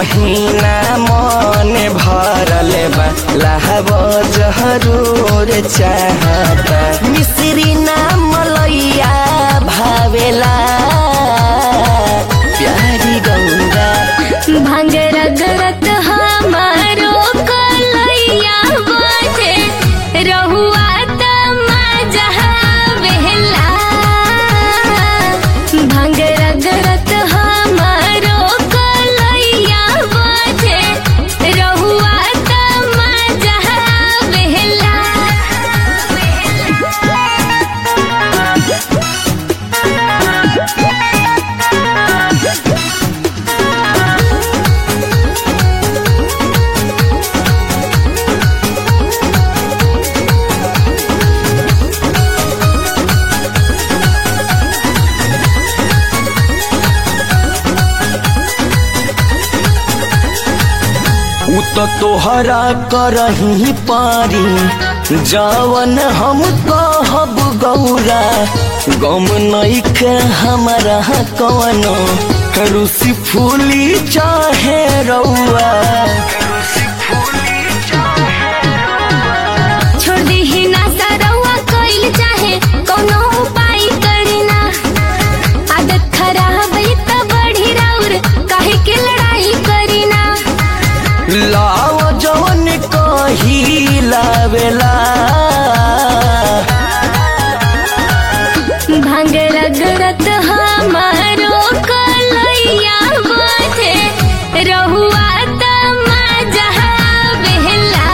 कहीना मन भरल बा लहब जरूर चाहता मिश्री ना मलैया भावेला प्यारी गौरा भांग रगरत हमारो कलैया बाटे रहुआ त मजा बेहला भांग रगरत हमारो कलैया बाटे रहुआ त मजा बेहला उ तो तोहरा करही पारी जवन हम कहब गौरा गम नइखे हमरा कवनो रुसी फूली चाहे रउआ छोड़ दीही ना सरौआ कइल चाहे कोनो उपाय करीना आदत खराब ई त बढ़ी राउर काहे के लड़ाई करीना लाव जवन कही लावेला भांग रगरत हमारो कलैया बाटे रहुआ त मजा बेहला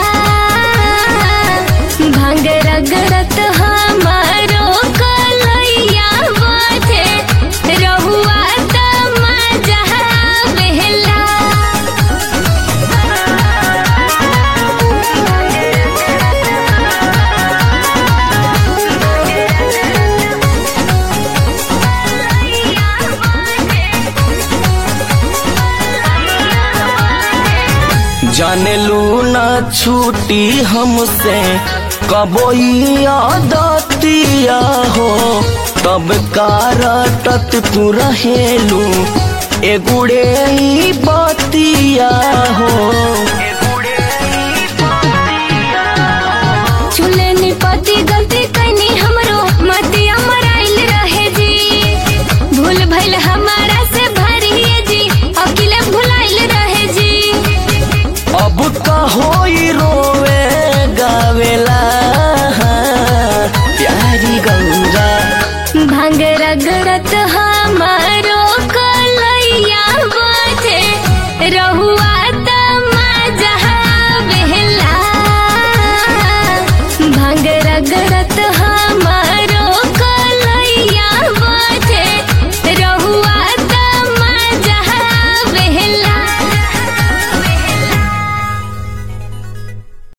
भांग रगरत हमारो कलैया बाटे रहुआ त मजा बेहला जाने लू ना छूटी हमसे कबोई आदतिया हो तब कारटत तू रहेलू एगुड़े ई बतिया हो चूल्हे निपति गलती कैनी हमरो मतिया मराइल रहे जी भूल भइल हमारा से भरिए जी अकेले भुलाइल रहे जी अब कहोई रोवे गावेला प्यारी गंगा भांग रगड़त हमारो कलैया बाटे रहुआ त मजा बेहला भांग रगड़त हमारो